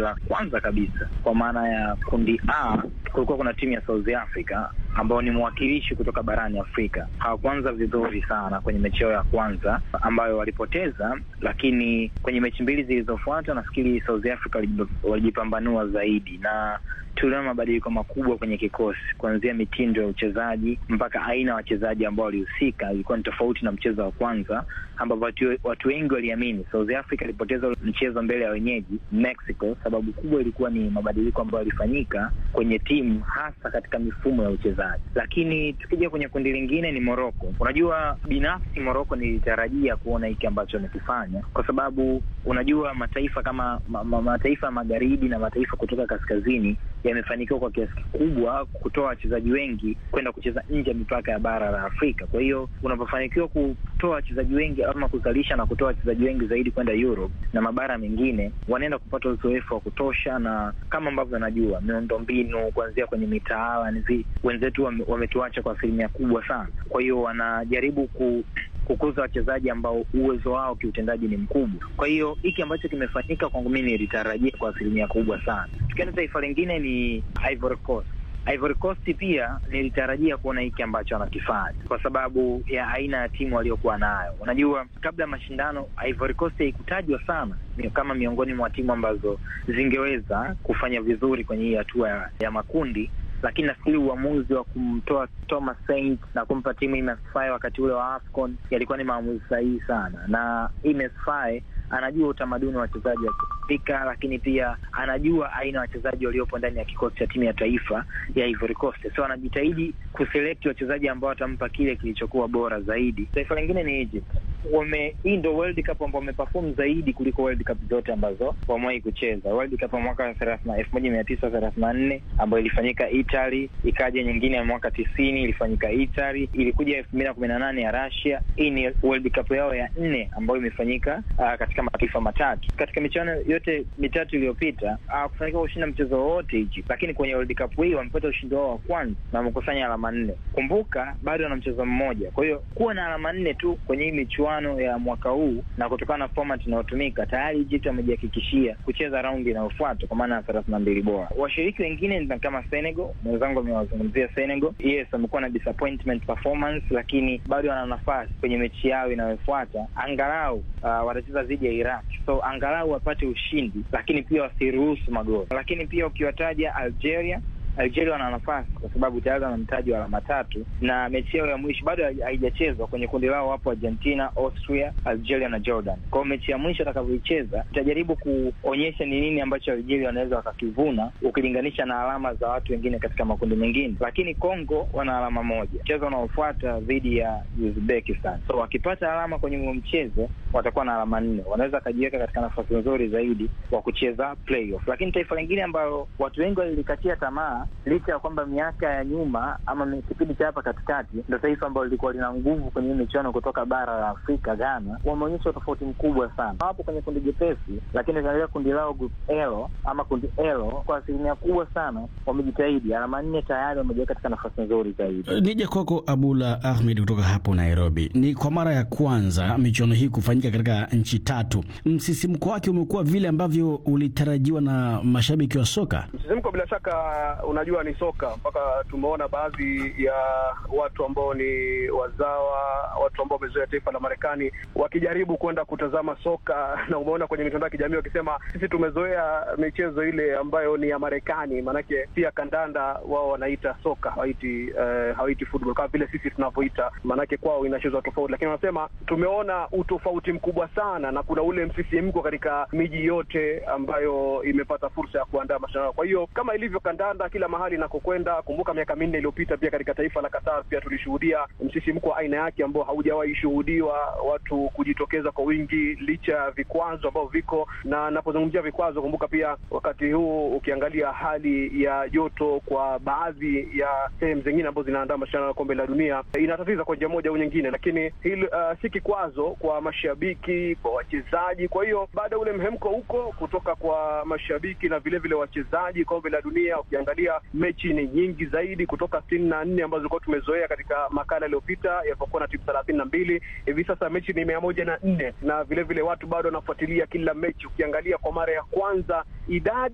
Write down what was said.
la kwanza kabisa, kwa maana ya kundi A kulikuwa kuna timu ya South Africa ambao ni mwakilishi kutoka barani Afrika. Hawakuanza vizuri sana kwenye mechi yao ya kwanza ambayo walipoteza, lakini kwenye mechi mbili zilizofuata nafikiri South Africa walijipambanua zaidi na tuliona mabadiliko makubwa kwenye kikosi, kuanzia mitindo ya uchezaji mpaka aina ya wachezaji ambao walihusika. Ilikuwa ni tofauti na mchezo wa kwanza, ambapo watu, watu wengi waliamini South Africa ilipoteza mchezo mbele ya wenyeji Mexico. Sababu kubwa ilikuwa ni mabadiliko ambayo yalifanyika kwenye timu, hasa katika mifumo ya uchezaji. Lakini tukija kwenye kundi lingine ni Morocco. Unajua, binafsi Morocco nilitarajia kuona hiki ambacho amekifanya, kwa sababu unajua mataifa kama ma, ma, mataifa ya magharibi na mataifa kutoka kaskazini yamefanikiwa kwa kiasi kikubwa kutoa wachezaji wengi kwenda kucheza nje ya mipaka ya bara la Afrika. Kwa hiyo unapofanikiwa kutoa wachezaji wengi ama kuzalisha na kutoa wachezaji wengi zaidi kwenda Europe na mabara mengine, wanaenda kupata uzoefu wa kutosha, na kama ambavyo najua miundo mbinu kuanzia kwenye mitaala, wenzetu wametuacha kwa asilimia kubwa sana. Kwa hiyo wanajaribu ku kukuza wachezaji ambao uwezo wao kiutendaji ni mkubwa. Kwa hiyo hiki ambacho kimefanyika kwangu mimi nilitarajia kwa asilimia kubwa sana. Tukienda taifa lingine ni Ivory Coast. Ivory Coast pia nilitarajia kuona hiki ambacho anakifanya kwa sababu ya aina ya timu waliokuwa nayo. Unajua, kabla ya mashindano Ivory Coast haikutajwa sana kama miongoni mwa timu ambazo zingeweza kufanya vizuri kwenye hii hatua ya, ya makundi lakini nafikiri uamuzi wa kumtoa Thomas Saint na kumpa timu Imes Faye wakati ule wa AFCON yalikuwa ni maamuzi sahihi sana, na Imes Faye anajua utamaduni wa wachezaji wa Kiafrika, lakini pia anajua aina ya wachezaji waliopo ndani ya kikosi cha timu ya taifa ya Ivory Coast, so anajitahidi kuselect wachezaji ambao watampa kile kilichokuwa bora zaidi. Taifa lingine ni Egypt. Wame hii ndo World Cup ambao wameperform zaidi kuliko World Cup zote ambazo wamewahi kucheza. World Cup ya mwaka elfu moja mia tisa thelathini na nne ambayo ilifanyika Italy, ikaja nyingine ya mwaka tisini ilifanyika Italy, ilikuja elfu mbili na kumi na nane ya Russia. Hii ni World Cup yao ya nne ambayo imefanyika uh, katika mataifa matatu. Katika michuano yote mitatu iliyopita hawakufanikiwa kushinda mchezo wowote Egypt, lakini kwenye World Cup hii wamepata ushindi wao wa kwanza na wamekusanya alama nne. Kumbuka bado wana mchezo mmoja, kwa hiyo kuwa na alama nne tu kwenye hii michuano ya mwaka huu na kutokana na format inayotumika tayari Egypt wamejihakikishia kucheza raundi inayofuata kwa maana ya thelathini na mbili bora. Washiriki wengine ni kama Senegal, mwenzangu amewazungumzia Senegal. Yes, wamekuwa na disappointment performance, lakini bado wana nafasi kwenye mechi yao inayofuata, angalau uh, watacheza dhidi ya Iraq, so angalau wapate ushindi, lakini pia wasiruhusu magoli. Lakini pia ukiwataja Algeria Algeria wana nafasi kwa sababu tayari wana mtaji wa alama tatu na mechi yao ya mwisho bado haijachezwa. Kwenye kundi lao wapo Argentina, Austria, Algeria na Jordan. Kwa hiyo mechi ya mwisho atakavyoicheza itajaribu kuonyesha ni nini ambacho Algeria wanaweza wakakivuna ukilinganisha na alama za watu wengine katika makundi mengine, lakini Congo wana alama moja. Mchezo unaofuata dhidi ya Uzbekistan, so wakipata alama kwenye huo mchezo watakuwa na alama nne, wanaweza wakajiweka katika nafasi nzuri zaidi wa kucheza playoff. Lakini taifa lingine ambalo watu wengi walilikatia tamaa licha ya kwamba miaka ya nyuma ama kipindi cha hapa katikati ndo taifa ambalo lilikuwa lina nguvu kwenye hii michuano kutoka bara la Afrika, Ghana, wameonyesha utofauti mkubwa sana. Wapo kwenye kundi jepesi, lakini ukiangalia kundi lao group L ama kundi L, kwa asilimia kubwa sana wamejitahidi, alama nne tayari wamejiweka katika nafasi nzuri zaidi. Nije kwako Abula Ahmed kutoka hapo Nairobi. Ni kwa mara ya kwanza michuano hii kufanyika katika nchi tatu. Msisimko wake umekuwa vile ambavyo ulitarajiwa na mashabiki wa soka? Msisimko bila shaka unajua ni soka mpaka tumeona baadhi ya watu ambao ni wazawa, watu ambao wamezoea taifa la Marekani wakijaribu kwenda kutazama soka, na umeona kwenye mitandao ya kijamii wakisema sisi tumezoea michezo ile ambayo ni ya Marekani, maanake pia kandanda wao wanaita soka, hawaiti uh, hawaiti football kama vile sisi tunavyoita, maanake kwao inachezwa tofauti, lakini wanasema tumeona utofauti mkubwa sana, na kuna ule msisimko katika miji yote ambayo imepata fursa ya kuandaa mashindano. Kwa hiyo kama ilivyo kandanda kila mahali inakokwenda. Kumbuka miaka minne iliyopita pia katika taifa la Qatar pia tulishuhudia msisimko wa aina yake ambao haujawahi shuhudiwa, watu kujitokeza kwa wingi licha ya vikwazo ambavyo viko. Na napozungumzia vikwazo, kumbuka pia wakati huu ukiangalia hali ya joto kwa baadhi ya sehemu zingine ambazo zinaandaa mashindano ya kombe la dunia inatatiza kwa njia moja au nyingine, lakini hili uh, si kikwazo kwa mashabiki, kwa wachezaji. Kwa hiyo baada ya ule mhemko huko kutoka kwa mashabiki na vilevile wachezaji, kombe la dunia ukiangalia mechi ni nyingi zaidi kutoka sitini na nne ambazo tulikuwa tumezoea katika makala yaliyopita yalipokuwa na timu thelathini na mbili. Hivi sasa mechi ni mia moja na nne na vilevile vile watu bado wanafuatilia kila mechi. Ukiangalia kwa mara ya kwanza idadi